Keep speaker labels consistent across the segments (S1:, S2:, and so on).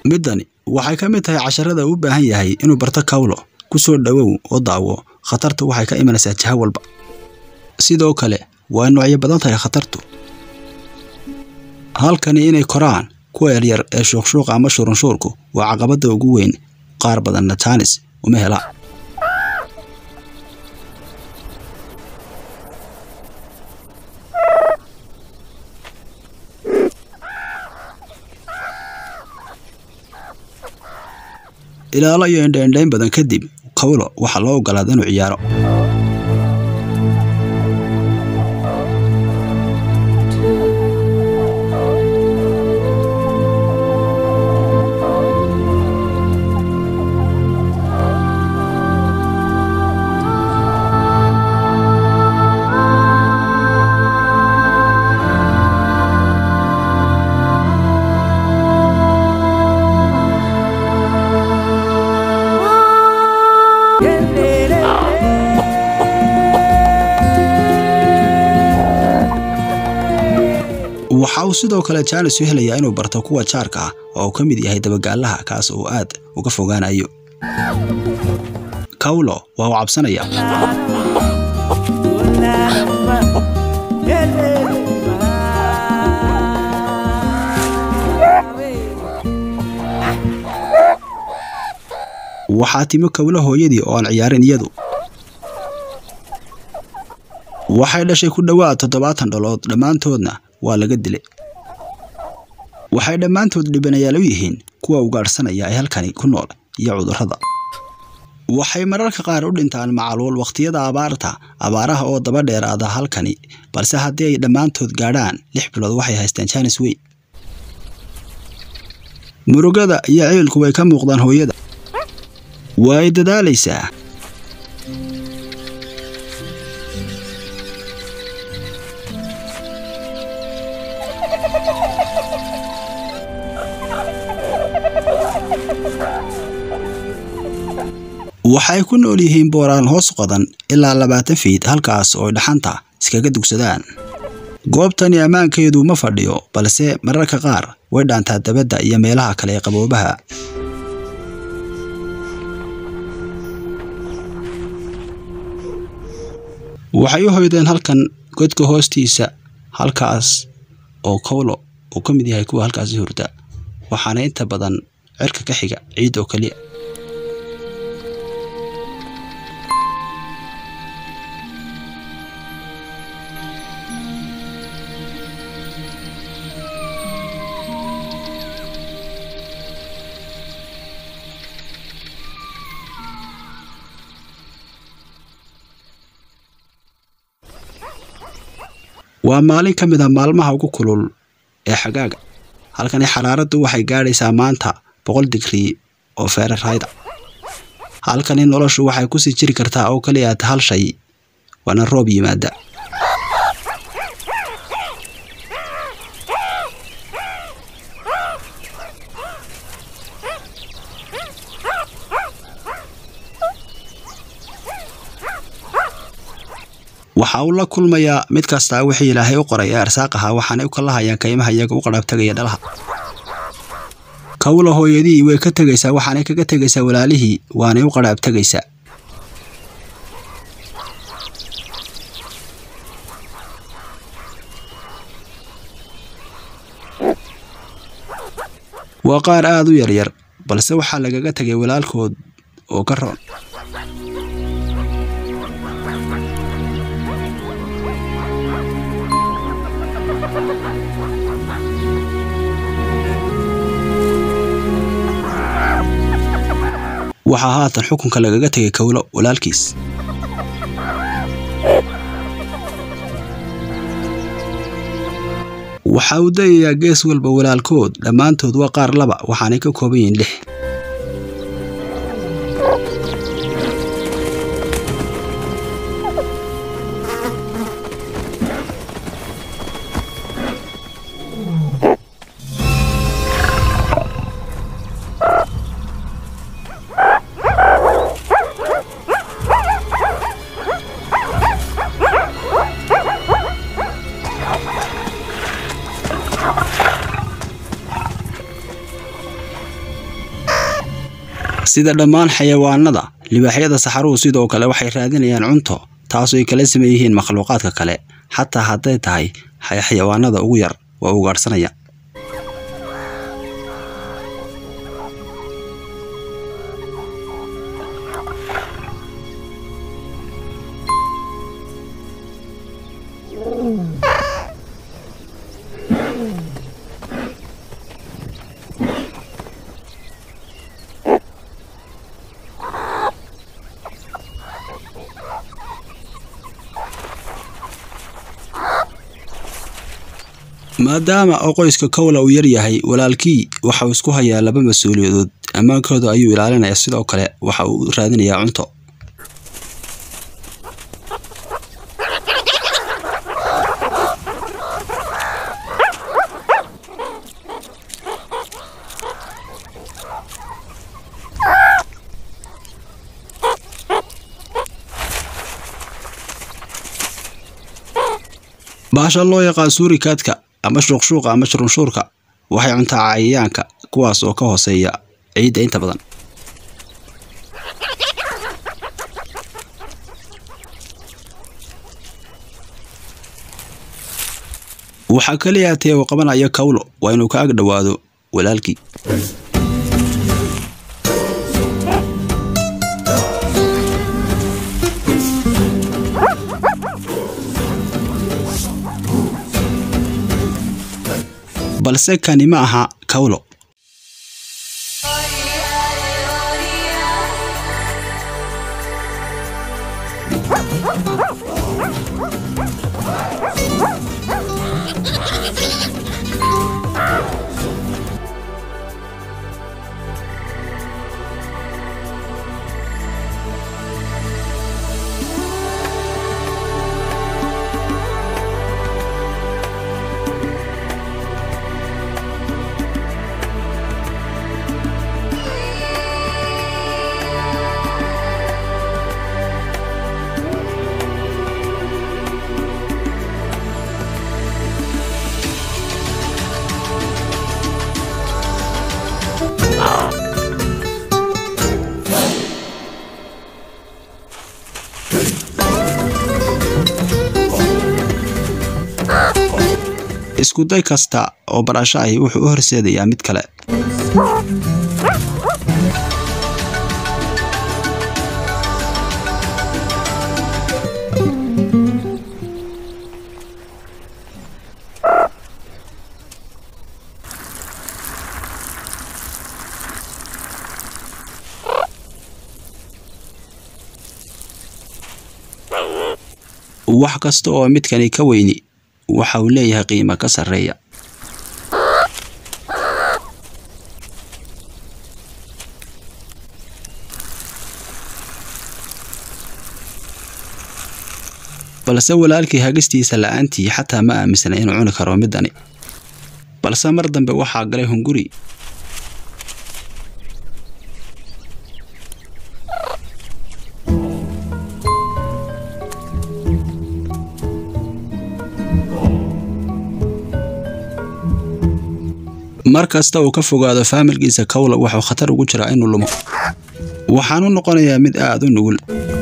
S1: middani waxay ka mid tahay casharada uu u baahan yahay inuu barto kawlo ku soo dhowow oo daawo khatartu waxay ka imanaysaa jiho walba sidoo kale waa noocyo badan tahay khatartu halkani inay koraan kuwa yaryar ee shuuqshuuqa ama shurunshuurku waa caqabadda ugu weyn qaar badanna jaanis uma helaan ilaalo iyo indhaindhayn badan kadib kawlo waxaa loo ogolaada inuu ciyaaro waxa uu sidoo kale jaanis u helayaa inuu barto kuwa jaarka ah oo uu ka mid yahay dabagaalaha kaas uu aad uga fogaanayo kawlo waa uu cabsanaya waxaa timi kawlo hooyadii oo aan ciyaarin iyadu waxay dhashay ku dhowaad toddobaatan dhalood dhammaantoodna waa laga dilay waxay dhammaantood dhibanayaal u yihiin kuwa ugaadhsanaya ee halkani ku nool iyo cudurrada waxay mararka qaar u dhintaan macaluul wakhtiyada abaarta abaaraha oo daba dheeraada halkani balse haddii ay dhammaantood gaadhaan lix bilood waxay haystaan jaanis weyn murugada iyo ciilku way ka muuqdaan hooyada way dadaalaysaa waxay ku nool yihiin booraan hoos qodan ilaa labaatan fiid halkaas oo dhaxanta iskaga dugsadaan goobtani ammaankeedu ma fadhiyo balse mararka qaar way dhaantaa dabadda iyo meelaha kale ee qaboobaha waxay u hoydeen halkan godka hoostiisa halkaas oo kawlo uu ka mid yahay kuwa halkaasi hurda waxaana inta badan cirka ka xiga ciid oo keliya waa maalin ka mid a maalmaha ugu kulul ee xagaaga halkani xaraaraddu waxay gaadhaysaa maanta boqol digrii oo feerarayda halkani noloshu waxay kusii jiri kartaa oo keliya hal shay waana roob yimaada waxa uu la kulmayaa mid kastaa wixii ilaahay u qoray ee arsaaq ahaa waxaanay u kala hayaan kaymaha iyaga u qadhaabtagaya dhalaha kawla hooyadii way ka tegaysaa waxaanay kaga tegaysaa walaalihii waanay u qadhaabtegaysaa waa qaar aad u yaryar balse waxaa lagaga tegay walaalkood oo ka roon waxaa haatan xukunka lagaga tegay kawlo walaalkiis waxa uu dayayaa gees walba walaalkood dhammaantood waa qaar laba waxaanay ka kooban yihiin lix sida dhammaan xayawaanada libaaxyada saxaruhu sidoo kale waxay raadinayaan cunto taasoo ay kala saman yihiin makhluuqaadka kale xataa hadday tahay xayawaanada ugu yar waa ugaadhsanaya maadaama oo qoyska kowla uu yar yahay walaalkii waxa uu isku hayaa laba mas-uuliyadood ammaankooda ayuu ilaalinayaa sidoo kale waxa uu raadinayaa cunto baasha loo yaqaan suurikaadka ama shuuqshuuqa ama shurunshuurka waxay cuntaa cayayaanka kuwaas oo ka hooseeya ciidda inta badan waxaa kaliya tee uu qabanayo kawlo waa inuu ka ag dhowaado walaalkii balse kani ma aha kawlo iskuday kasta oo barasho ahi wuxuu u horseedayaa mid kale wax kasta oo midkani ka weyni waxa uu leeyahay qiimo ka sarreeya balse walaalkii hagistiisa la'aantii xataa ma aaminsana inuu cuni karo midani balse mar dambe waxaa galay hunguri mar kasta uu ka fogaado faamilkiisa kawla wuxuu khatar ugu jiraa inuu lumo waxaanu noqonayaa mid aad u nugul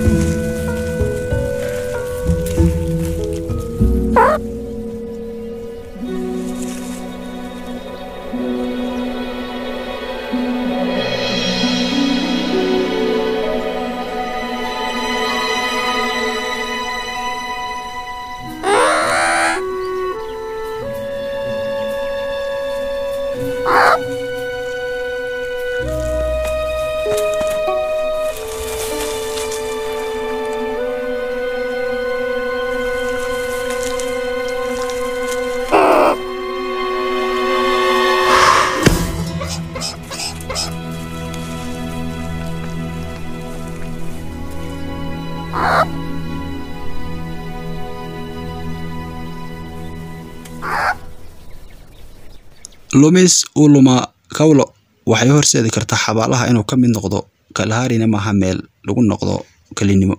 S1: lumis uu lumaa kawlo waxay horseedi kartaa xabaalaha inuu ka mid noqdo kalhaarina maaha meel lagu noqdo kelinimo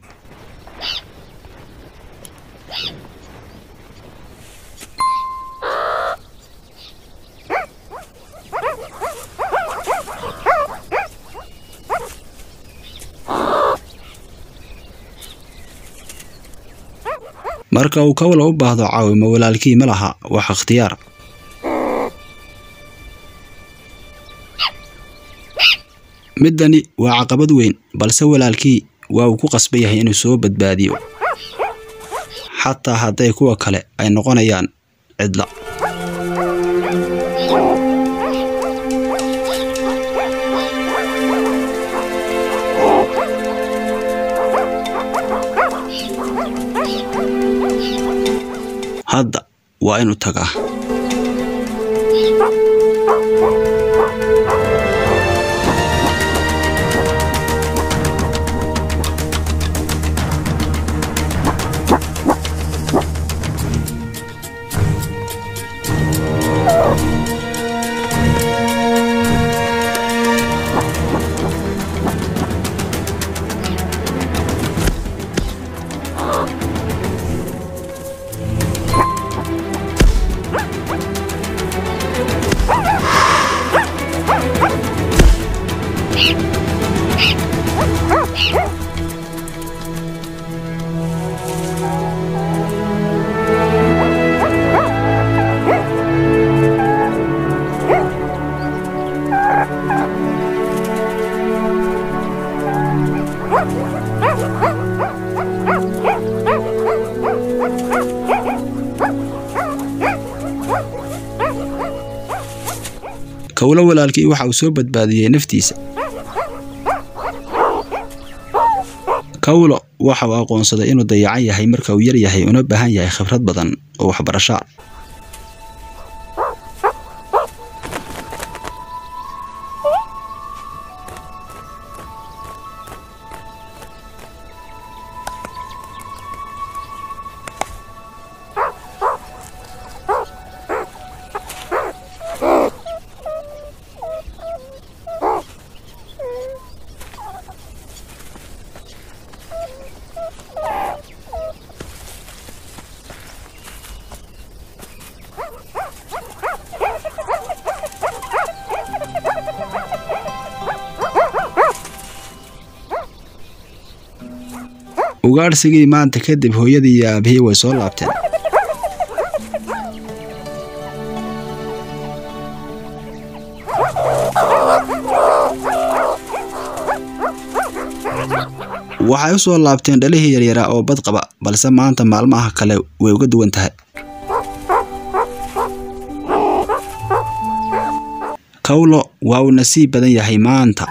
S1: marka uu kawla u baahdo caawimo walaalkii ma laha wax ikhtiyaar middani waa caqabad weyn balse walaalkii waa uu ku qasban yahay inuu soo badbaadiyo xataa hadday kuwa kale ay noqonayaan cidla hadda waa inuu tagaa kawlo walaalkii waxa uu soo badbaadiyey naftiisa kawlo waxa uu aqoonsaday inuu dayacan yahay marka uu yar yahay una baahan yahay khibrad badan oo waxbarasho ah ugaadhsigii maanta kadib hooyadii iyo aabihii way soo laabteen waxay u soo laabteen dhalihii yaryaraa oo bad qaba balse maanta maalmaha kale way uga duwan tahay kawlo waa uu nasiib badan yahay maanta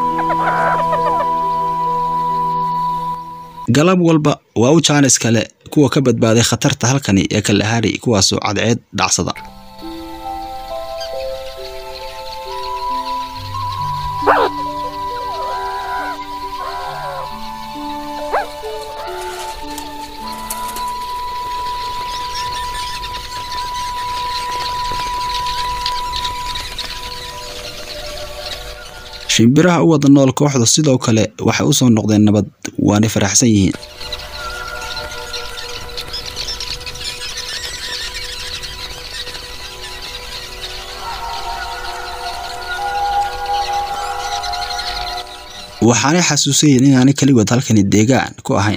S1: galab walba waa u jaanis kale kuwa ka badbaaday khatarta halkani ee kalahari kuwaasoo cadceed dhacsada shimbiraha u wada nool kooxda sidoo kale waxay u soo noqdeen nabad waanay faraxsan yihiin waxaanay xasuusayiin inaanay keligood halkani deegaan ku ahayn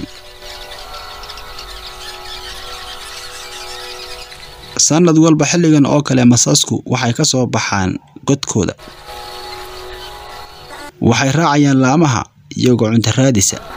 S1: sanad walba xilligan oo kale masaasku waxay ka soo baxaan godkooda waxay raacayaan laamaha iyagoo cunto raadisa